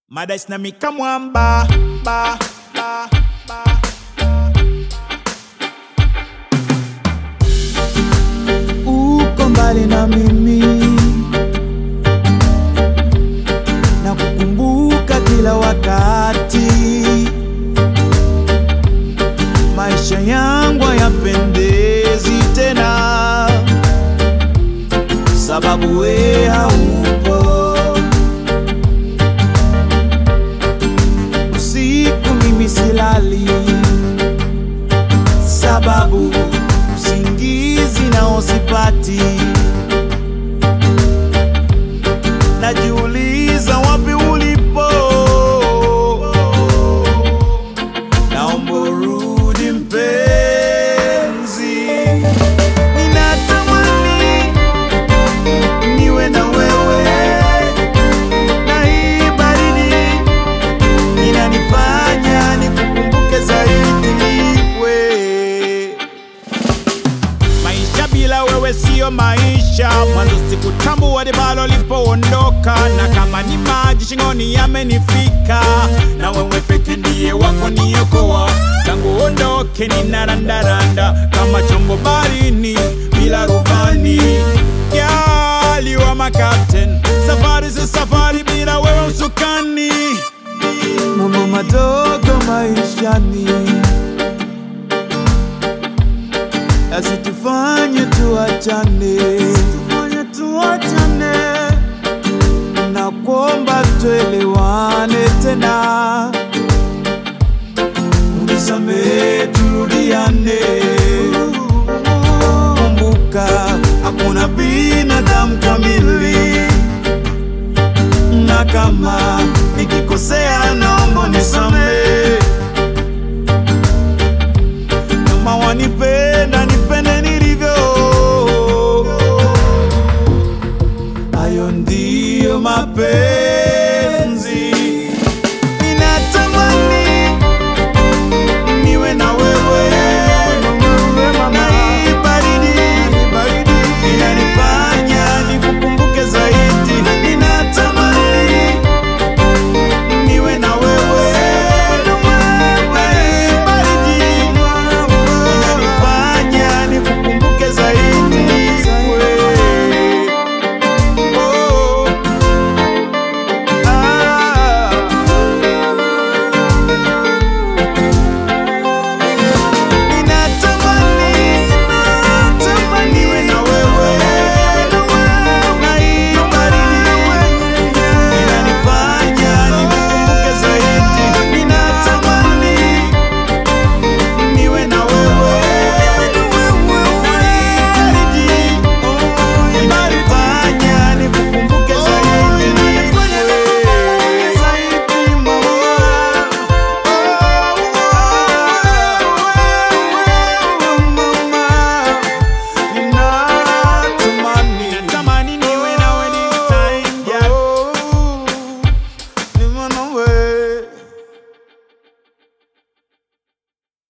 Madash na mikamwamba ba ba ba uko mbali na mimi na kukumbuka kila wakati, maisha yangu hayapendezi tena, sababu we haupo. Usiku mimi silali, sababu usingizi nao sipati. Najiuliza wapi ulipo, naomba urudi mpenzi. Ninatamani niwe na wewe, na hii baridi inanifanya nikukumbuke zaidi we maisha bila wewe siyo maisha. Mwanzo sikutambua dibalo lipoondoka, na kama ni maji shingoni yamenifika, na wewe peke ndiye wako niokoa. Tangu ondoke ninarandaranda kama chombo barini bila rubani. Girl, you are my captain. Safari si safari bila wewe usukani. mambo madogo maishani asitufanye tuachane, tufanye tuachane, na kuomba tuelewane tena, unisamehe turudiane. Kumbuka hakuna binadamu kamili na kama nikikosea naomba nisamehe.